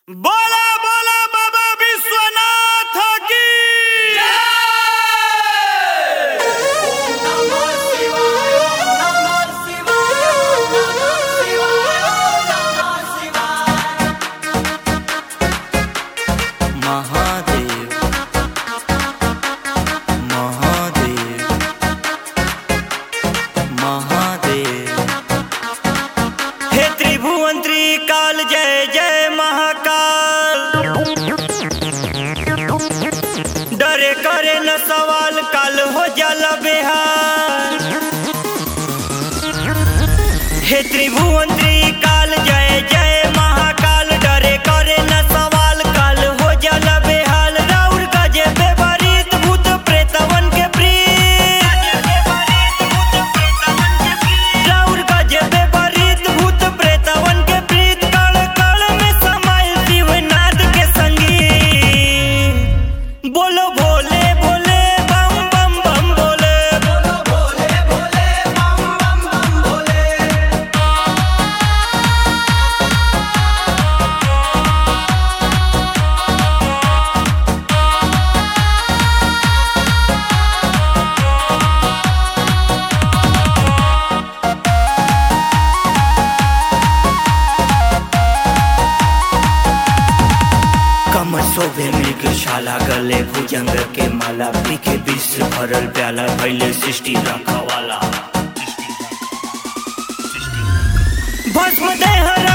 बोला बोला बाबा विश्वनाथ की महादेव महादेव महादेव हे त्रिभुवन त्रिकाल जय जय महाकाल डरे करे न सवाल काल हो जाला बेहाल हे त्रिभुवन त्रिकाल जय जय महाकाल डरे करे न सवाल काल हो जाला बेहाल राउर का जे बेबरीत भूत प्रेतवन के प्रीत राउर का जे बेबरीत भूत प्रेतवन के प्रीत कण कण में समाइल शिवनाथ के संगीत बोलो भोले भोले बम बम बम भोले बोलो भोले भोले बम बम बम भोले कमर शोभे मृग शाला गले भुजंग के माला पीके विश्व भरल प्याला भैले सृष्टि रखवाला भस्म देह